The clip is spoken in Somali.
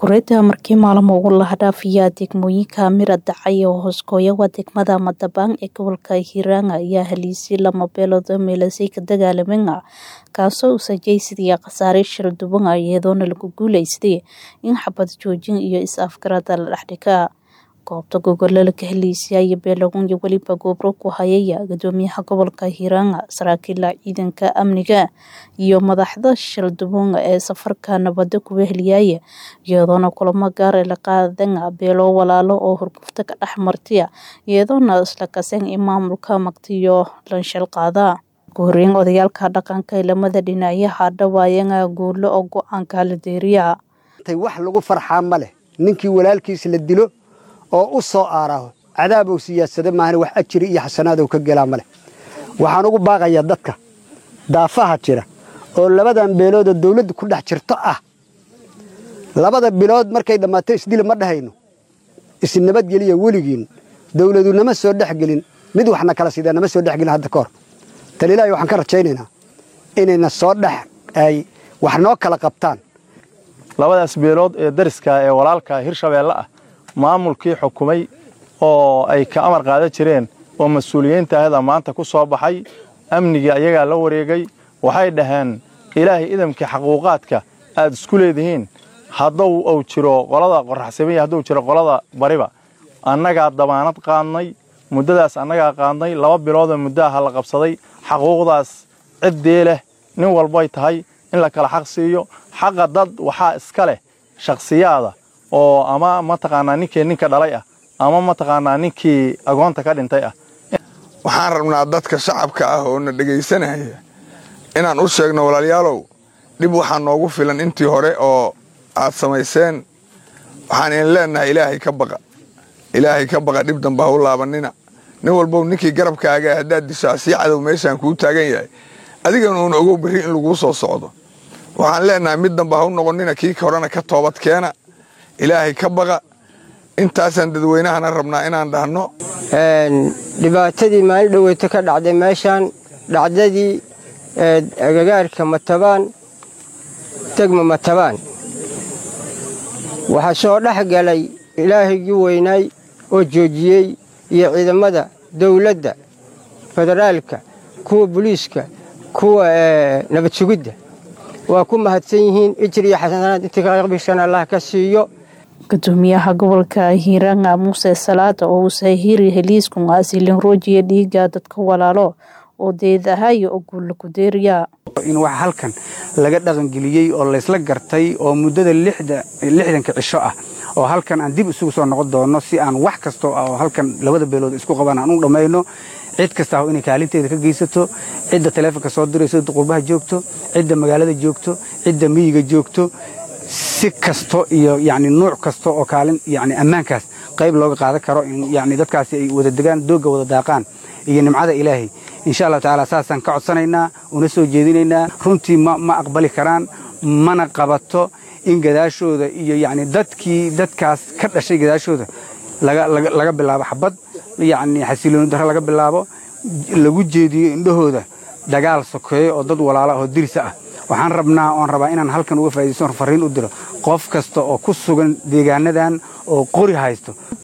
Kureeta markii maalmo ugu lahadhaafiya degmooyinka Mira Dacay oo hooskooya waa degmada Matabaan ee gobolka Hiiraan ayaa heliisay lama beelood oo meelasay ka dagaalameen kaasoo u sajaysadaya khasaare shir duwan iyadoona lagu guuleystay in xabad joojin iyo is-afgarada la dhexdhiga goobta gogolada ka heliisay iyo beelagun iyo weliba goobro ku hayaya gudoomiyaha gobolka Hiiraan saraakiila ciidanka amniga iyo madaxda shirduwan ee safarka nabadda ku weheliyay iyadoona kulamo gaar la qaadan beelo walaalo oo hurgufta ka dhex martay iyadoona isla kasan in maamulka magtiyo lanshal qaada gooreen odayaalka dhaqanka lamada dhinacyaha dhawaayana guulo oo go-aanka la deeriya wax lagu farxaa ma leh ninkii walaalkiis la dilo oo u soo aaraho cadaabow siyaasada maahane wax ajiri iyo xasanaadow ka gelaa ma leh waxaan ugu baaqayaa dadka daafaha jira oo labadan beeloodoo dawladda ku dhex jirto ah labada bilood markay dhammaato isdila ma dhahayno isnabadgeliya weligiin dawladu nama soo dhexgelin mid waxna kala sidaa nama soo dhexgelin hadda ka hor talilaahi waxaan ka rajaynaynaa inayna soo dhex ay wax noo kala qabtaan labadaas beelood ee dariska ee walaalka hirshabeelle ah maamulkii xukumay oo ay ka amar qaadan jireen oo mas-uuliyiinta ahda maanta ku soo baxay amnigii ayagaa la wareegay waxay dhaheen ilaahay idamkii xaquuqaadka aad isku leedihiin hadduu uu jiro qolada qoraxsamiya hadduu jiro qolada bariba annagaa dabaanad qaadnay muddadaas annagaa qaadnay laba biloodoo muddaha la qabsaday xaquuqdaas ciddii leh nin walbay tahay in la kala xaq siiyo xaqa dad waxaa iska leh shakhsiyaada oo ama mataqaanaa ninkii ninka dhalay ah ama mataqaanaa ninkii agoonta ka dhintay ah waxaan rabnaa dadka shacabka ah oo na dhegaysanaya inaan u sheegno walaalayaalow dhib waxaa noogu filan intii hore oo aad samayseen waxaan idin leennahay ilaahay ka baqa ilaahay ka baqa dhib damba ha u laabanina nin walbow ninkii garabkaaga haddaad dishaa sii cadow meeshaan kuu taagan yahay adigana uuna ogow berri in laguu soo socdo waxaan leennahay mid damba ha u noqonnina kii horena ka toobad keena ilaahay ka baqa intaasaan dadweynahana rabnaa inaan dhahno dhibaatadii maalin dhoweyto ka dhacday meeshaan dhacdadii agagaarka matabaan degma matabaan waxaa soo dhex galay ilaahigii weynaay oo joojiyey iyo ciidamada dawladda federaalka kuwa booliiska kuwa nabad sugidda waa ku mahadsan yihiin ijir iyo xasanaad intii kaqbishan allah ka siiyo gudoomiyaha gobolka hiiraan muuse salaada oo uusahiri heliisku asilin roojiya dhiiga dadka walaalo oo deedahayo oo guulla ku deeriya in wax halkan laga dhaqangeliyey oo laysla gartay oo muddada lixdanka cisho ah oo halkan aan dib isugu soo noqon doono si aan wax kastoo ah oo halkan labada beelood isku qabaan aan u dhammayno cid kasta aho inay kaalinteeda ka geysato cidda taleefonka soo dirayso qurbaha joogto cidda magaalada joogto cidda miyiga joogto si kasto iyo yani nuuc kasta oo kaalin yani ammaankaas qayb looga qaadan karo in yani dadkaasi ay wada degaan doogga wada daaqaan iyo nimcada ilaahay insha allah tacaala saasaan ka codsanaynaa una soo jeedinaynaa runtii ma aqbali karaan mana qabato in gadaashooda iyo yani dadkii dadkaas ka dhashay gadaashooda laga bilaabo xabad yani xasilooni darre laga bilaabo lagu jeediyo indhahooda dagaal sokeeyo oo dad walaala oo dirisa ah waxaan rabnaa oon rabaa inaan halkan uga faa'idaysto fariin u diro qof kasta oo ku sugan deegaanadan oo qori haysto